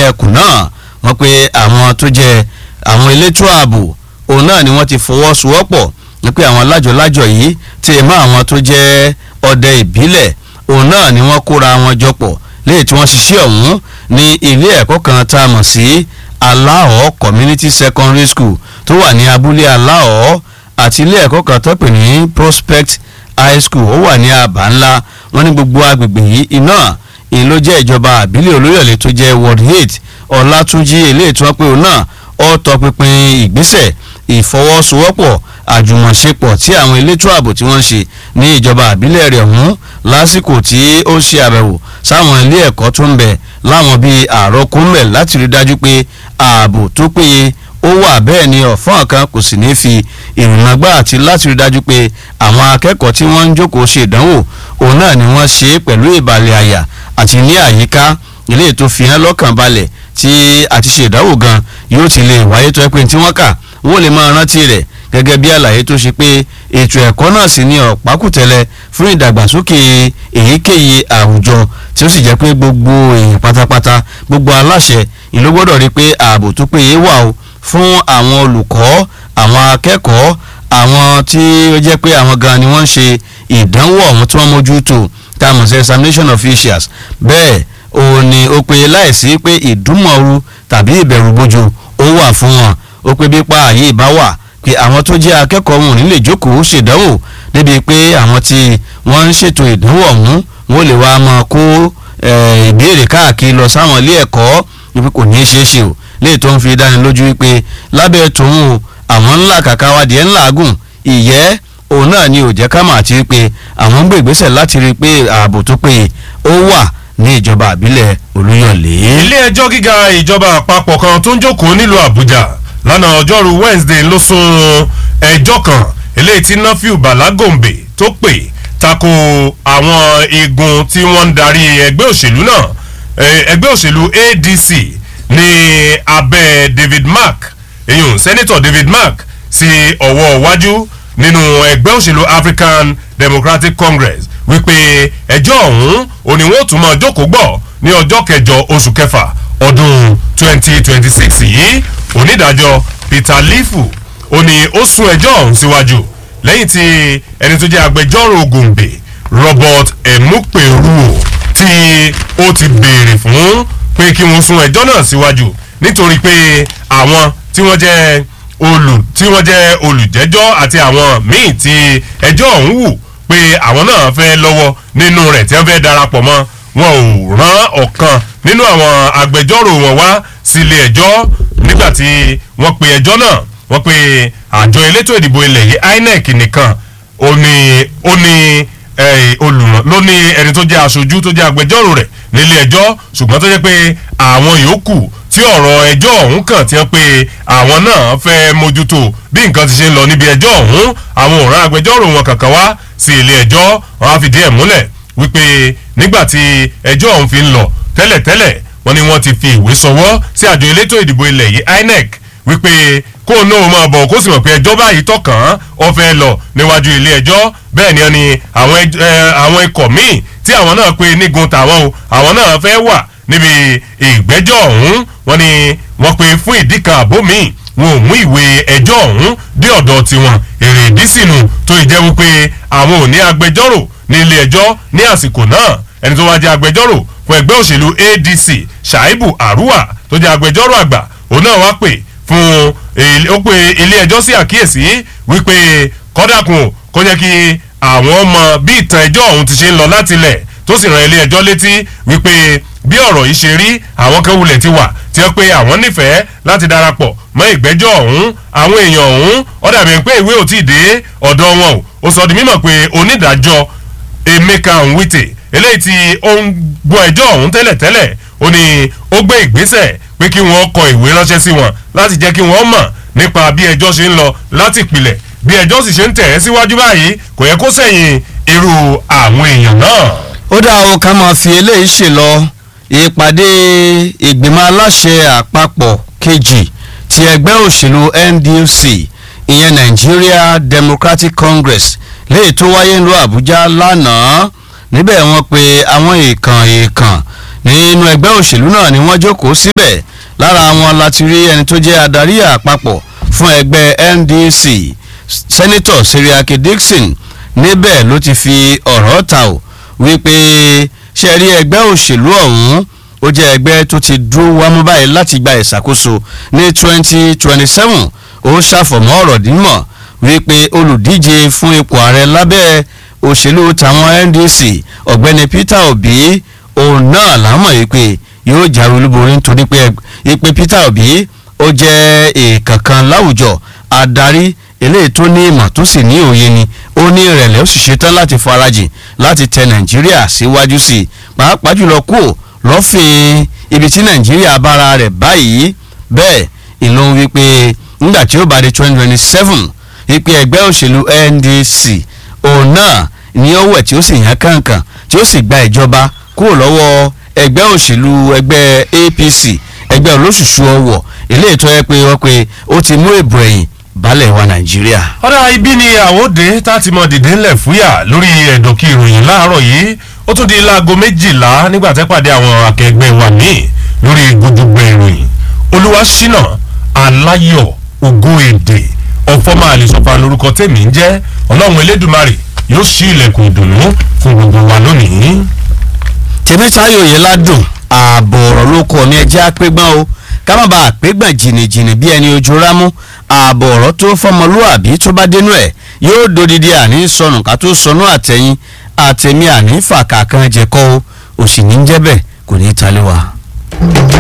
ẹkùn náà wọ́n pe àwọn tó jẹ́ àwọn elétò ààbò òun náà ni wọ́n ti fọwọ́sowọ́pọ̀ ní pé àwọn lájọ̀lájọ̀ yìí ti mọ́ àwọn tó jẹ́ ọdẹ ìbílẹ̀ òun náà ni wọ́n kóra wọn jọpọ̀ léyìí tí wọ́n ṣiṣẹ́ ọ̀hún ní ilé ẹ̀kọ́ kan tá a mọ̀ sí aláọ̀ community secondary school tó wà ní abúlé aláọ̀ àti ilé ẹ̀kọ́ kan tó pè ní prospect high school ó wà ní àbá ńlá wọn ní gbogbo agbègbè yìí iná ìyẹn ló jẹ́ ìjọba àbílẹ̀ olóyọ̀lé tó jẹ́ ward eight ọlátúnjí eléyìí tí wọ́n pè ó náà ó tọpinpin ìgbésẹ̀ ìfọwọ́sowọ́pọ̀ àjùmọ̀ṣepọ̀ tí àwọn elétò ààbò tí wọ́n ń ṣe ní ìjọba àbílẹ̀ rẹ̀ ọ̀hún lásìkò tí ó ṣe àbẹ̀wò sáwọn ilé ẹ̀kọ́ tó ń bẹ láwọn bíi àròkúnmẹ̀ láti rí dájú pé ààbò tó péye ó wà bẹ́ẹ̀ ni ọ̀fọ́n kan kò sì ní fi ìrìnàgbà àti láti rí dájú pé àwọn akẹ́kọ̀ọ́ tí wọ́n ń jókòó ṣe ìdánwò òun náà ni wọ́n ṣe é pẹ̀lú ìbàlẹ̀ àyà àti ní àyíká ilé ètò fihàn lọ́kàn balẹ̀ tí àti ṣe ìdánwò gan yóò ti lè wáyé tó ẹ pé tí wọ́n kà wọ́n lè máa rántí rẹ̀ gẹ́gẹ́ bí àlàyé tó ṣe pé ètò ẹ̀kọ́ náà sì ní ọ̀pákùtẹ̀lẹ̀ fún ìdàgbàsókè èyíkéyìí àwùjọ tí ó sì jẹ́ pé gbogbo èèyàn pátápátá gbogbo aláṣẹ ìlú gbọ́dọ̀ rí pé ààbò tó péye wà o fún àwọn olùkọ́ àwọn akẹ́kọ̀ọ́ àwọn tí ó jẹ́ pé àwọn gan ni wọ́n ń ṣe ìdánwò ọ̀hún tí wọ́n mójútó tá a mọ̀ sí examination officials bẹ́ẹ̀ òun ni ó pe láìsí pé ìdúmọ̀ọ́rù tàbí ìbẹ̀rùbojo ó wà fún wọn ó pe bí pa àyè ìbá wà pé àwọn tó jẹ́ akẹ́kọ̀ọ́ wọn ò ní lè jókòó ṣèdánwò débi pé àwọn tí wọ́n ń ṣètò ìdánwò ọ̀hún wọ́n lè wá máa kó ìbéèrè káàkiri lọ sáwọn ilé ẹ̀kọ́ wípé kò ní í ṣeé ṣe o léè tó ń fi dánilójú wípé lábẹ́ tòun o àwọn ńlá kàkà wádìí ẹ̀ ńlá gùn ìyẹ́ òun náà ni ò jẹ́ ká mà àti wípé àwọn ń gbé ìgbésẹ̀ láti rí i pé ààbò tó péye ó wà ní ìjọba àbílẹ̀ olúyọ̀lé. ilé ẹjọ́ gíga ìjọba àpapọ̀ kan tó ń jókòó nílùú àbújá lánàá ọjọ́rú wednesday ló sún ẹjọ́ kan eléyìí tí nafiu balagombe tó pè tako àwọn igun tí wọ́n ń darí ẹgbẹ́ òṣèlú náà ẹgbẹ́ òṣèlú adc ní abẹ́ david mark eyín senator david mark sí ọwọ́ iwájú nínú ẹgbẹ́ òṣèlú african democratic congress wípé ẹjọ́ ọ̀hún òní wọ́n tún máa jókòó gbọ́ ní ọjọ́ kẹjọ oṣù kẹfà ọdún 2026 yìí onídàájọ́ peter lifu òní ó sún ẹjọ́ ọ̀hún síwájú lẹ́yìn tí ẹni tó jẹ́ agbẹjọ́rò gòǹbè robert emuperuo tí ó ti béèrè fún pé kí wọ́n sún ẹjọ́ náà síwájú nítorí pé àwọn tí wọ́n jẹ́ olù tí wọ́n jẹ́ olùjẹ́jọ́ àti àwọn míì tí ẹjọ́ ọ̀hún wù pé àwọn náà fẹ́ lọ́wọ́ nínú rẹ̀ tí wọ́n fẹ́ darapọ̀ mọ́ wọn ò rán ọ̀kan nínú àwọn agbẹjọ́rò wọn wá sílé ẹjọ́ nígbà tí wọ́n pe ẹjọ́ náà wọ́n pe àjọ elétò ìdìbò ilẹ̀ yìí inec nìkan ó ní ó ní olùràn ló ní ẹni tó jẹ́ aṣojú tó jẹ́ agbẹjọ́rò rẹ̀ nílé ẹjọ́ ṣùgbọ́n tó jẹ́ pé àwọn yòókù tí ọ̀rọ̀ ẹjọ́ ọ̀hún kàn tí wọ́n pe àwọn náà fẹ́ mójútó bí nǹkan ti ṣe ń lọ níbi ẹjọ́ ọ̀hún àwọn òǹrà agbẹjọ́rò wọn kankan wá sí ilé ẹjọ́ wọn á fìdí ẹ̀ múlẹ̀ wípé nígbà tí ẹjọ́ ọ̀hún fi ń lọ tẹ́lẹ̀tẹ́lẹ̀ wọ́n ní wọ́n ti fi ìwé sọwọ́ sí àjọ elétò ìdìbò ilẹ̀ yìí inec wípé kó o náà máa bọ̀ kó sì mọ̀ pé ẹjọ́ báyìí tọkàn ọ fẹ́ lọ níwájú ilé ẹjọ́ bẹ́ẹ̀ ni ni àwọn ikọ̀ míì tí àwọn náà pe nígun tàwọn o àwọn náà fẹ́ wà níbi ìgbẹ́jọ́ ọ̀hún wọ́n ní wọ́n pe fún ìdí kan àbó míì wọn ò mú ìwé ẹjọ́ ọ̀hún dé ọ̀dọ̀ tiwọn èrè ìdí sínú tó ì jẹ́ wípé àwọn ò ní agbẹjọ́rò ní ilé ẹjọ́ ní àsìkò náà ẹni tó wá jẹ́ agbẹjọ́rò fún ẹgbẹ́ òṣèlú adc shaibu arua tó jẹ́ agbẹjọ́rò àgbà òun náà wá pè fún ó pe ilé ẹjọ́ sí àkíyèsí wípé kọ́dàkùn kó jẹ́ kí àwọn ọmọ bí ìtàn ẹjọ́ ọ̀hún ti ṣe ń lọ láti ilẹ̀ tó sì ran ilé ẹjọ́ létí wípé bí ọ̀rọ̀ yìí ṣe rí àwọn kan wulẹ̀ ti wà tí wọ́n pe àwọn nífẹ̀ẹ́ láti darapọ̀ mọ́ ìgbẹ́jọ́ ọ̀hún àwọn èèyàn ọ̀hún ó dàbí pé ìwé ò tí ì dé ọ̀dọ̀ wọn o ó sọ di mímọ̀ pé onídàájọ́ emeka nwite eléyìí tí ó ń gbọ́ ẹjọ́ ọ̀hún tẹ́lẹ̀tẹ́lẹ̀ ó ní ó gbé ìgbésẹ̀ pé kí wọ́n kọ ìwé ránṣẹ́ sí wọn láti jẹ́ kí wọ́n mọ̀ nípa bí ẹjọ́ ṣe ń lọ láti ìpìlẹ̀ bí ẹjọ́ sì ṣe ń tẹ̀ ẹ́ síwájú báyìí kò yẹ kó sẹ̀yìn irú àwọn èèyàn náà. ó dá o ká máa fi eléyìí ṣe lọ ìpàdé ìgbìmọ̀ aláṣẹ àpapọ̀ kejì ti ẹgbẹ́ òṣèlú ndc ìyẹn nigeria democratic congress léyìí tó wáyé ńlọ àbújá lánàá níbẹ̀ wọ́n pe àwọn èèkàn èèkàn nínú ẹgbẹ́ òṣèlú náà ni wọ́n jókòó síbẹ̀ lára wọn láti rí ẹni tó jẹ́ adarí àpapọ̀ fún ẹgbẹ́ NDC sẹ́nitọ̀ Seriake Dixon níbẹ̀ ló ti fi ọ̀rọ̀ ta ò wípé ṣe rí ẹgbẹ́ òṣèlú ọ̀hún ó jẹ́ ẹgbẹ́ tó ti dúró wámú báyìí láti gba ìṣàkóso ní 2027 ó ṣàfọ̀mọ́ ọ̀rọ̀ dímọ̀ wípé olùdíje fún ipò ààrẹ lábẹ́ òṣèlú tàwọn NDC ọ̀gbẹ́ni Peter Obi òun náà lámọ̀ wípé yóò jáwé olúborí nítorí pé ipe Peter Obi ó jẹ́ èèkànkan láwùjọ adarí eléyìí tó ní ìmọ̀ tó sì ní òye ni ó ní ìrẹ̀lẹ̀ ó sì ṣetán láti farajìn láti tẹ Nàìjíríà síwájú sí i pàápàá jùlọ kúò lọ́fìn ibi tí Nàìjíríà bára rẹ̀ báyìí bẹ́ẹ̀ ìlú wípé nígbà tí ó bá di twenty twenty seven wípé ẹgbẹ́ òṣèlú NDC òun náà ni ó wẹ̀ tí ó sì yàn kàǹkàn tí ó sì gba ìjọba kúrò lọ́wọ́ ẹgbẹ́ òṣèlú ẹgbẹ́ APC ẹgbẹ́ olóṣùṣù ọwọ̀ eléyìí tó yẹ pé wọ́n pe ó ti mú èbò ẹ̀yìn balẹ̀ wa Nàìjíríà. ọ̀dà ibi ni àwòdè tá a ti mọ dìde ńlẹ̀ fúyà lórí ẹ̀dọ̀kì ìròyìn láàárọ̀ yìí ó tún di láago méjìlá nígbà tẹ́ pàdé àwọn akẹgbẹ́ wa míì lórí gbogbo ìròyìn Olúwaṣínà Aláyọ̀ Ògo Èdè ọ̀fọ́mà àlìsọ̀fà lórúkọ tèmi ń jẹ́ Ọlọ́run Elédùmarè yóò ṣí ilẹ̀kùn ìdùnnú fún gbogbo wa lónìí. tèmítáyò yìí ládùn ààbò ọ̀rọ̀ ló kọ́ mi ẹjẹ́ àpégbọ́n o ká má bàa àpégbọ̀n jìnnìjìnnì bí ẹni ojú rámú ààbò ọ̀rọ̀ tó fọmọlúàbí tó bá dénú ẹ̀ yóò dodidi àní sọnù ká tó sọnù àtẹ̀yìn àtẹ̀mí àní fàkà kan jẹ̀kọ́ o òsì ní jẹ́ bẹ́ẹ̀ kò ní í talé wa.